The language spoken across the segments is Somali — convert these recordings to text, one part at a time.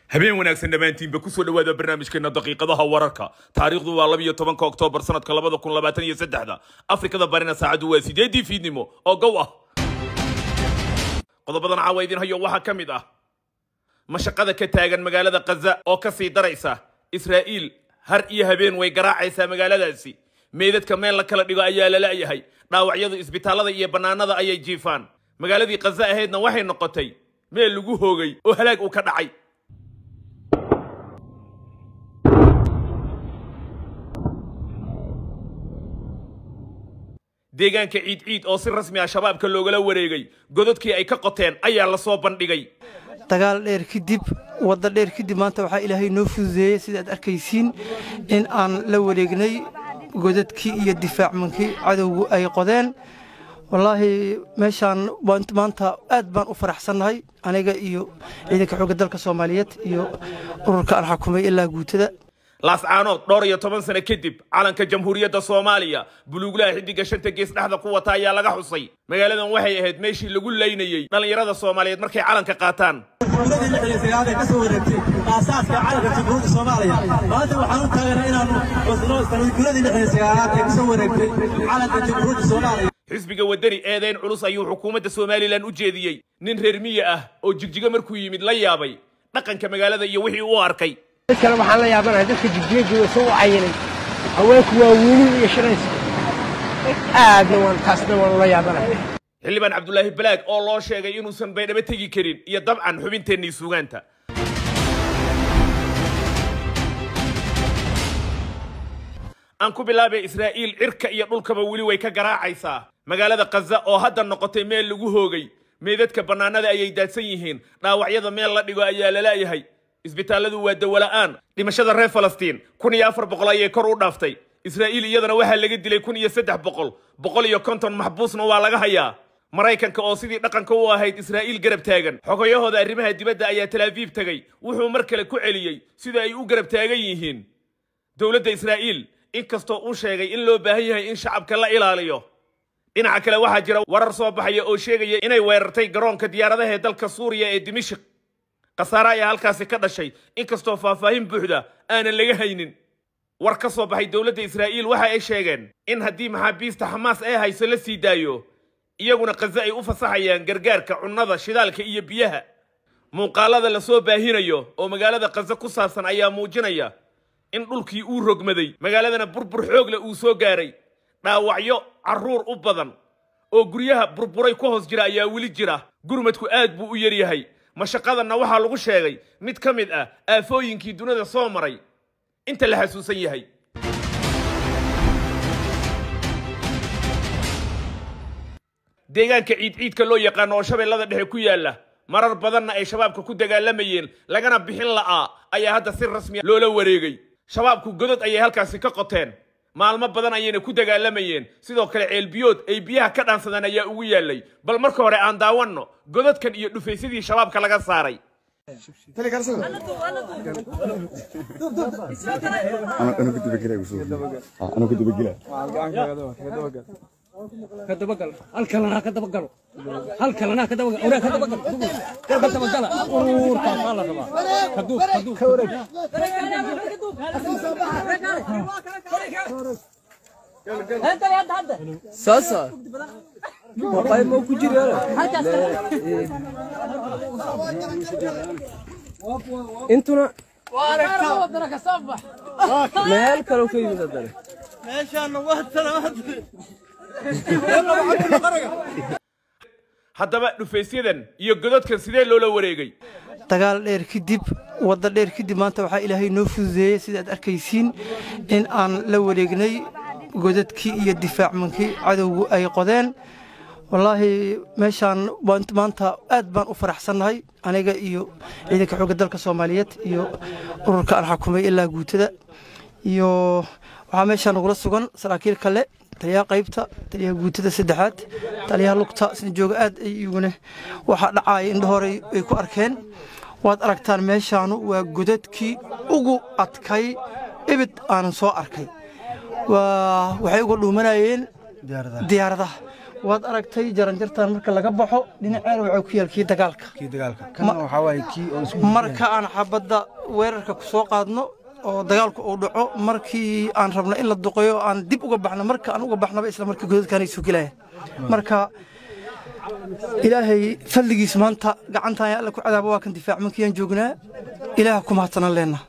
habeen wanaagsan dhammaantiinba kusoo dhowaada barnaamijkeena daqiiqadaha wararka taariikhdu waa labiyo tobanka oktoobar sanadka labada kun labaatan iyo saddexda afrikada barina saacaddu waa sideedii fiidnimo oo gow ah qodobadan caawa idin hayo waxaa ka mid ah mashaqada ka taagan magaalada khaza oo ka sii daraysa israa'iil har iyo habeen way garaacaysaa magaaladaasi meydadka meel la kala dhigo ayaa la la'yahay dhaawacyadu isbitaallada iyo bannaanada ayay jiifaan magaaladii khaza ahaydna waxay noqotay meel lagu hoogay oo halaag uu ka dhacay deegaanka ciid ciid oo si rasmi ah shabaabka loogala wareegay gododkii ay ka qoteen ayaa la soo bandhigay dagaal dheer kadib wadda dheer kadib maanta waxaa ilaahay noo fududeeyey sida aad arkaysiin in aan la wareegnay godadkii iyo difaacmankii cadowgu ay qodeen wallaahi meeshaan maanta aad baan u faraxsannahay aniga iyo ciidanka xoogga dalka soomaaliyeed iyo ururka aan xakumay ilaa guutada laascaanood dhowr iyo toban sano kadib calanka jamhuuriyadda soomaaliya buluuglaha xiddiga shanta gees dhexda ku wata ayaa laga xusay magaaladan waxay ahayd meeshii lagu laynayey dhallinyarada soomaaliyeed markay calanka qaataan guuladii lixdan iyo sagaal ee ka soo wareegtay aasaaska calanka jamhuuriyadda soomaaliya maanta waxaan u taaganaa inaanu wasno guuladii lixdan iyo sagaalaad ee ka soo wareegtay calanka jamhuuriyadda soomaaliya xisbiga waddani eedayn culus ayuu xukuumadda somalilan u jeediyey nin reer miye ah oo jigjigo markuu yimid la yaabay dhaqanka magaalada iyo wixii uu arkay mid kale waxaan la yaabanahay dadka jigjiga jooga soo u cayinay haweenku waa wiilin iyo shiraysa aadna waan taasna waan la yaabanahay xildhibaan cabdulaahi balaag oo loo sheegay inuusan baydhabo tegi karin iyo dabcan xubinteennii sugaanta aan ku bilaabay israa'iil cirka iyo dhulkaba weli way ka garaacaysaa magaalada khaza oo hadda noqotay meel lagu hoogay meedadka bannaanada ayay daadsan yihiin dhaawacyada meel la dhigo ayaa la la'yahay isbitaalladu waa dawola'aan dhimashada reer falastiin kun iyo afar boqol ayay kor u dhaaftay israa'iil iyadana waxaa laga dilay kun iyo saddex boqol boqol iyo konton maxbuusna waa laga hayaa maraykanka oo sidii dhaqanka u ahayd israa'iil garab taagan xogayahooda arrimaha dibadda ayaa talaafiif tegey wuxuu mar kale ku celiyey sida ay u garab taagan yihiin dowladda israa'iil inkastoo uu sheegay in loo baahan yahay in shacabka la ilaaliyo dhinaca kale waxaa jira warar soo baxaya oo sheegaya inay weerartay garoonka diyaaradaha ee dalka suuriya ee dimashik khasaare ayaa halkaasi ka dhashay inkastoo faahfaahin buuxda aanan laga haynin war ka soo baxay dowladda israa'iil waxa ay sheegeen in haddii maxaabiista xamaas ee hayso la sii daayo iyaguna khaza ay u fasaxayaan gargaarka cunnada shidaalka iyo biyaha muuqaalada la soo baahinayo oo magaalada khaza ku saabsan ayaa muujinaya in dhulkii uu rogmaday magaaladana burbur xoog leh uu soo gaaray dhaawacyo carruur u badan oo guryaha burburay ku hoos jira ayaa weli jira gurmadku aad buu u yaryahay mashaqadanna waxaa lagu sheegay mid ka mid ah aafooyinkii dunida soo maray inta la xasuusan yahay deegaanka ciid ciidka loo yaqaano oo shabeellada dhexe ku yaalla marar badanna ay shabaabka ku dagaalamayeen lagana bixin la'aa ayaa hadda si rasmiya loola wareegay shabaabku godod ayay halkaasi ka qoteen maalmo badan ayayna ku dagaalamayeen sidoo kale ceelbiyood ay biyaha ka dhaansadaan ayaa ugu yaallay bal marka hore aan daawanno godadkan iyo dhufaysadii shabaabka laga saaray ka dabagal hal kalena ka dabagalo hal kalena ka dabagal oraa ka dabagal ka dabagala ururka baa la rabaa kaduu kaduu ka wareeg sasa maqay ma ku jiraan intuna meel kale ka yimid haddana haddaba dhufaysyadan iyo gododkan sidee loola wareegay dagaal dheer kadib wadda dheer kadib maanta waxaa ilaahay noo fududeeyey sida aad arkaysiin in aan la wareegnay godadkii iyo difaacmankii cadowgu ay qodeen wallaahi meeshaan maanta aad baan u faraxsannahay aniga iyo ciidanka xoogga dalka soomaaliyeed iyo ururka aan xakumay ilaa guutada iyo waxaa meeshaan nagula sugan saraakiil kale taliyaha qaybta taliyaha guutada saddexaad taliyaha lugta sina jooga aad ay iyaguna waxaa dhacaaya indhahorey ay ku arkeen waad aragtaan meeshaanu waa godadkii ugu adkay ibid aanan soo arkay waxay uga dhuumanayeen diyaaradaha waad aragtay jaranjartan marka laga baxo dhinaceena waxaa ku yaal kii dagaalka kii dagaalka kana waxaa waaye kii oo isku marka aan xabadda weerarka ku soo qaadno oo dagaalku uu dhaco markii aan rabno in la duqeeyo aan dib uga baxno marka aan uga baxnaba isla markii godadkaanay soo gelaya marka ilaahay fadligiis maanta gacantaan alla ku cadaaba waa kan difaac mankiyaan joognaa ilaaha ku mahadsanan leenna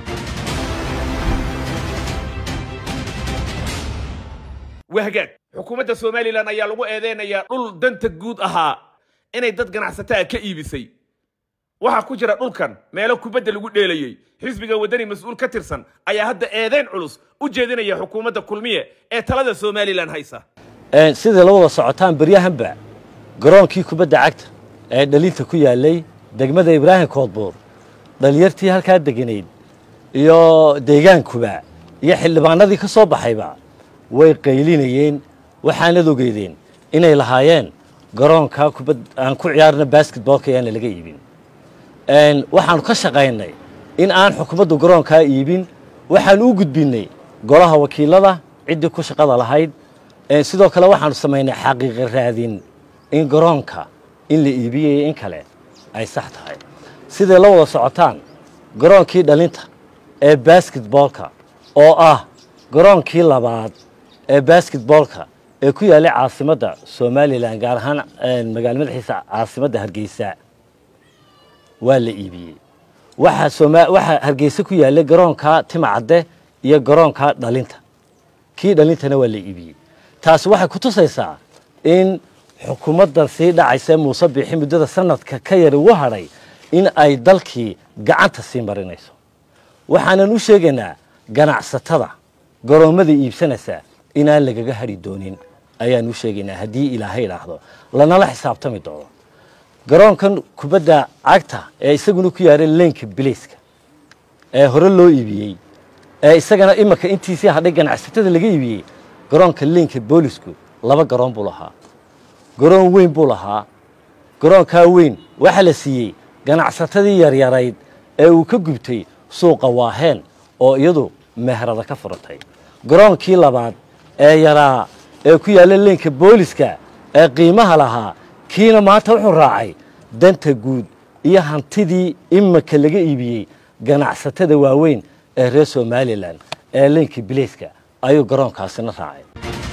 wahgaag xukuumadda somalilan ayaa lagu eedeynayaa dhul danta guud ahaa inay dad ganacsataa ka iibisay waxaa ku jira dhulkan meelo kubadda lagu dheelayey xisbiga waddani mas-uul ka tirsan ayaa hadda eedeyn culus u jeedinaya xukuumadda kulmiye ee talada somalilan haysa sidai la wada socotaan beryahanba garoonkii kubadda cagta ee dhalinta ku yaallay degmada ibraahim koodbuur dhalinyartii halkaa deganayd iyo deegaankuba iyo xildhibaanadii ka soo baxayba way qaylinayeen waxaanad ogeydeen inay lahaayeen garoonkaa kubad aan ku ciyaarna basketboolka ayaana laga iibin waxaanu ka shaqaynay in aan xukuumaddu garoonkaa iibin waxaanu u gudbinnay golaha wakiilada ciddii ku shaqada lahayd sidoo kale waxaanu samaynay xaqiiqa raadin in garoonka in la iibiyaya in kale ay sax tahay siday la wada socotaan garoonkii dhalinta ee basketboolka oo ah garoonkii labaad ee basketboolka ee ku yaallay caasimadda somalilan gaar ahaan magaalo madaxiisa caasimadda hargeysa waa la iibiyey waxaa hargeysa ku yaallay garoonka timacadde iyo garoonka dhalinta kii dhalintana waa la iibiyey taasi waxay ku tusaysaa in xukuumaddan sii dhacaysa muuse biixi muddada sanadka ka yar ugu hadhay in ay dalkii gacanta sii marinayso waxaanan u sheegaynaa ganacsatada garoommada iibsanaysa inaan lagaga hadhi doonin ayaan u sheegaynaa haddii ilaahay idhaahdo lanala xisaabtami doono garoonkan kubadda cagta ee isaguna ku yaalay leenka bilayska ee hore loo iibiyey ee isagana imanka intiisii hadhay ganacsatada laga iibiyey garoonka leenka boolisku laba garoon buu lahaa garoon weyn buu lahaa garoonkaa weyn waxaa la siiyey ganacsatadii yaryarayd ee uu ka gubtay suuqa waaheen oo iyadu meherada ka furatay garoonkii labaad ee yaraa ee ku yaalla leenka booliska ee qiimaha lahaa kiina maanta wuxuu raacay danta guud iyo hantidii imanka laga iibiyey ganacsatada waaweyn ee reer somalilan ee leenka bilayska ayuu garoonkaasina raacay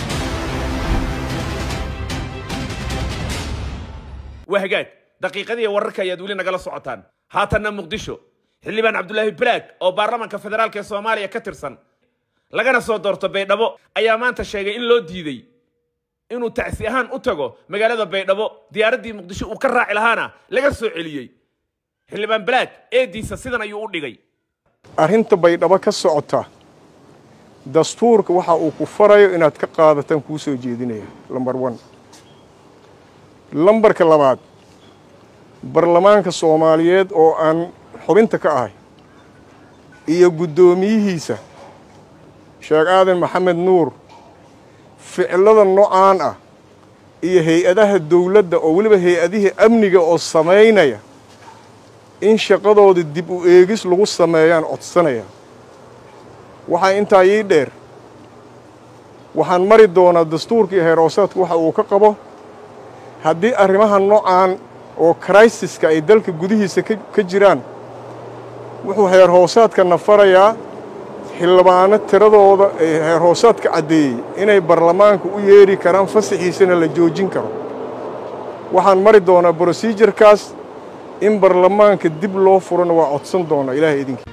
wahgaag daqiiqadii wararka ayaad weli nagala socotaan haatanna muqdisho xildhibaan cabdulaahi balaag oo baarlamaanka federaalk ee soomaaliya ka tirsan lagana soo doorto baydhabo ayaa maanta sheegay in loo diiday inuu tacsi ahaan u tago magaalada baydhabo diyaaraddii muqdisho uu ka raaci lahaana laga soo celiyey xildhibaan balaag eediisa sidan ayuu u dhigay arrinta baydhabo ka socota dastuurka waxa uu ku farayo inaad ka qaadataan kuu soo jeedinaya lambar one lambarka labaad baarlamaanka soomaaliyeed oo aan xubinta ka ahay iyo guddoomiyihiisa sheekh aadan maxamed nuur ficilada noocaan ah iyo hay-adaha dawladda oo weliba hay-adihii amniga oo samaynaya in shaqadooda dib u eegis lagu sameeyaan codsanaya waxaa intaa ii dheer waxaan mari doonaa dastuurkii heeroosaadku waxa uu ka qabo haddii arrimaha noocaan oo kraysiska ay dalka gudihiisa ka jiraan wuxuu heer hoosaadkana farayaa xildhibaano tiradooda ee heer hoosaadka caddeeyey inay baarlamaanka u yeedhi karaan fasaxiisana la joojin karo waxaan mari doonaa brosijarkaas in baarlamaanka dib loo furana waa codsan doonaa ilaahay idinki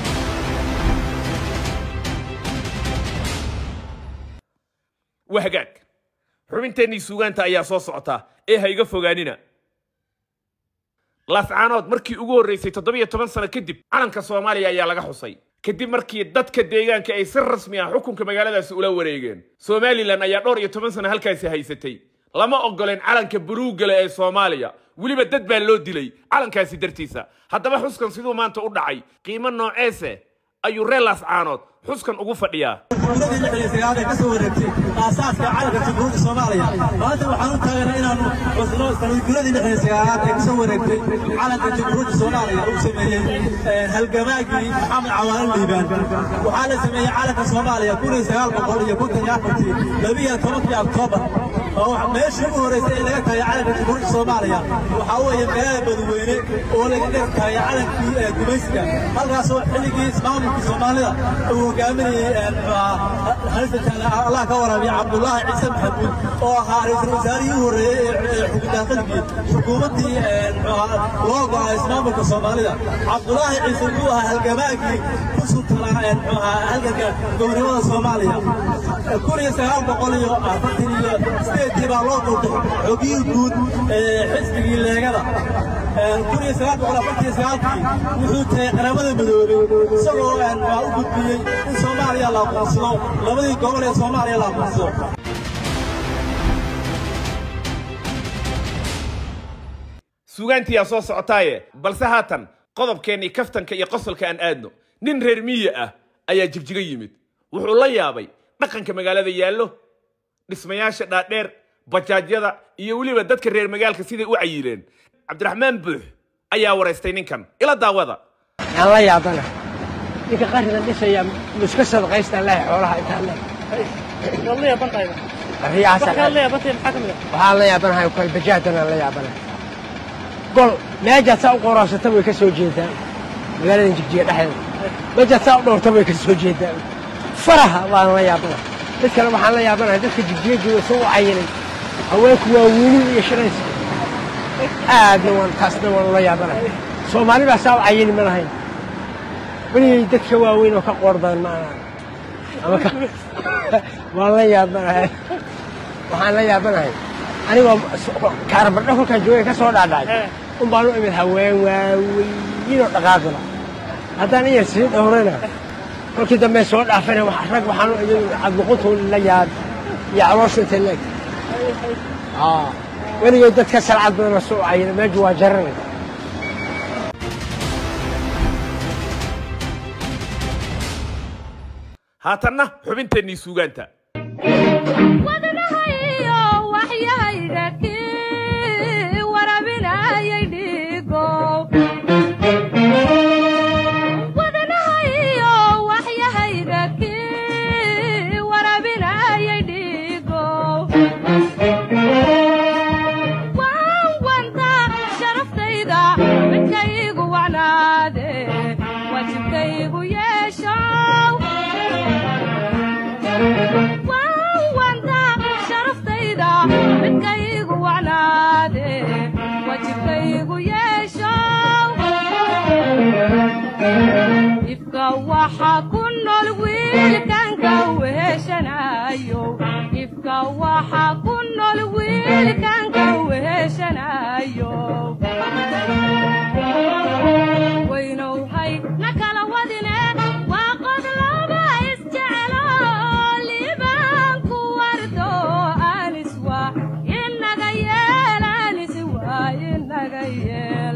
wahgaag xubinteennii suugaanta ayaa soo socota ee ha iga fogaanina laascaanood markii ugu horraysay toddobiyo toban sano kadib calanka soomaaliya ayaa laga xusay kadib markii dadka deegaanka ay si rasmi ah xukunka magaaladaasi ula wareegeen somalilan ayaa dhowr iyo toban sano halkaasi haysatay lama oggoleen calanka buluuggale ee soomaaliya weliba dad baa loo dilay calankaasi dartiisa haddaba xuskan siduu maanta u dhacay qiimo nooceese ayuu reer laascaanood xuskan ugu fadhiyaa dowladii lixdan iyo sagaal ee ka soo wareegtay aasaaska calanka jamhuuriyadda soomaaliya maanta waxaan u taageernaa inaanu cusno sanadguuradii lixdan iyo sagaalaad ee ka soo wareegtay calanka jamhuuriyadda soomaaliya uu sameeyey halgamaagii maxamed cawaale liibaan waxaa la sameeyey calanka soomaaliya kun iyo sagaal boqol iyo konton iyo afartii labiyo tobankii oktoobar oo meeshii ugu horreysay ee laga taagay calanka jamhuuriyadda soomaaliya waxaa weeye magaalada badweyne oo laga dhig taagay calankii gumaysiga halkaasoo xilligii ismaamulka soomaalida uu hogaaminayey allah ka waraabiya cabdullaahi ciise maxamuud oo ahaa ra-iisul wasaarihii u horreeyey ee xukundaaqiligii xukuumaddii loo go'ay ismaamulka soomaalida cabdullaahi ciise wuxuu ahaa halgamaagii ku sultanaa halganka gobonimada soomaaliya kun iyo sagaal boqol iyo afartan iyo sideedkii baa loo doortay xogiyii guud ee xisbigii leegada kun iyo sagaal boqol afartan iyo sagaalkii wuxuu tagay qaramada midoobay isagoo waa u gudbiyey in soomaaliya la aqoonsado labadii gobol ee soomaaliya la aqoonsado sugaantiyaa soo socotaaye balse haatan qodobkeennii kaftanka iyo qosolka aan aadno nin reer miyi ah ayaa jigjiga yimid wuxuu la yaabay dhaqanka magaalada yaallo dhismayaasha dhaadheer bajaajyada iyo weliba dadka reer magaalka siday u cayileen cabdiraxmaan buux ayaa waraystay ninkan ila daawada aan la yaabana ninka qaridan dhisaya muska sadaqaystaan lehay xoolaha intaan le waxaan la yaabanahay kalbajaadan la yaabanahay gol meejaad saa u qoraasata way ka soo jeedaan magaaladan jigjiga dhexdeeda meejaad saa u dhowrta way ka soo jeedaan faraha waan la yaabanahay mid kale waxaan la yaabanahay dadka jigjiga jooga soo u cayinay haweenku waa wiilin iyo shirayska aadna waan taasna waan la yaabanahay soomaali baa saa u cayini ma lahayn weligay dadka waaweyn oo ka qoor badan ma anaan ama ka waan la yaabanahay waxaan la yaabanahay anigoo kaarabardho kolkaan joogay ka soo dhaadhacay un baan u imid haween waaweyinoo dhaqaaqila haddaan in yar sii dhowrana kolkii dambe soo dhaafana rag waxaan u imid cadluquntu la yaab iyo calooshu inta leeg weligay dadka salcad badan soo cayina meeshu waa jaranay haatanna xubinteennii suugaanta waxa ku nool wiilkanka weheshanayo ifka waxa ku nool wiilkanka weheshanayo waynowhay na kala wadine waa qod laba isjecelo liibaanku wardo anis waa inaga yeel anis waa inaga yeel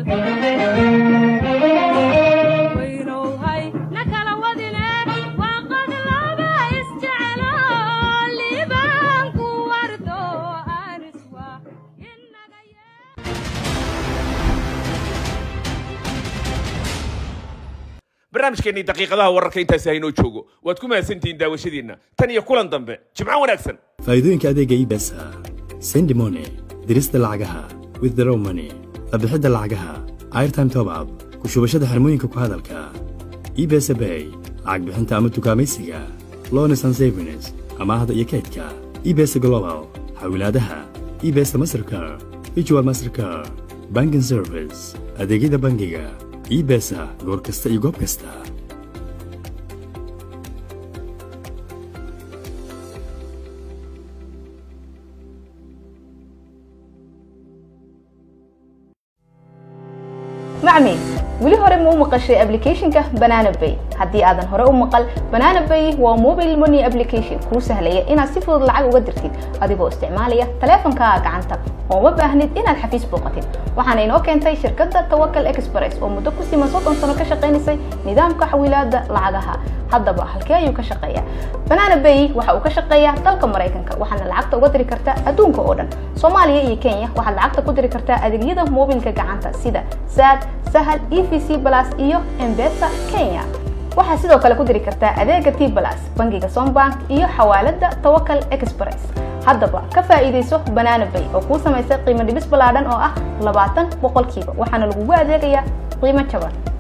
barnaamijkeennii daqiiqadaha wararka intaasi haynoo joogo waad ku mahadsantihiin daawashadiinna tan iyo kulan dambe jimco wanaagsan faa'iidooyinka adeega ibesa sendimone dirista lacagaha withdraw money qabixidda lacagaha airtime top up ku shubashada xirmooyinka ku hadalka ibesa bay lacag bixinta ama tukaamaysiga lones and savings amaahda iyo kaydka ibesa global xawilaadaha ibesa mastercar ijual mastercar banking service adeegyada bangiga ibesa goor kasta iyo goob kasta macmi weli hore ma u maqashay ablicathonka banana bay haddii aadan hore u maqal banana bay waa mobile money application kuu sahlaya inaad si fudud lacag uga dirtid adigoo isticmaalaya taleefankaaga gacanta oo ma baahnid inaad xafiis booqatid waxaana inoo keentay shirkadda tawakal express oo muddo ku siman soddon sano ka shaqaynaysay nidaamka xawilaada lacagaha haddaba halkee ayuu ka shaqeeyaa banana bay waxa uu ka shaqeeyaa dalka maraykanka waxaana lacagta uga diri kartaa adduunka oo dhan soomaaliya iyo kenya waxaad lacagta ku diri kartaa adeegyada mobilka gacanta sida sad sahal e v c plus iyo embesa kenya waxaad sidoo kale ku diri kartaa adeega t plus bangiga sombank iyo xawaalada tawakal express haddaba ka faa'iidayso banana bay oo kuu samaysay qiimo dhibis ballaadhan oo ah labaatan boqolkiiba waxaana lagugu adeegayaa qiimo jaban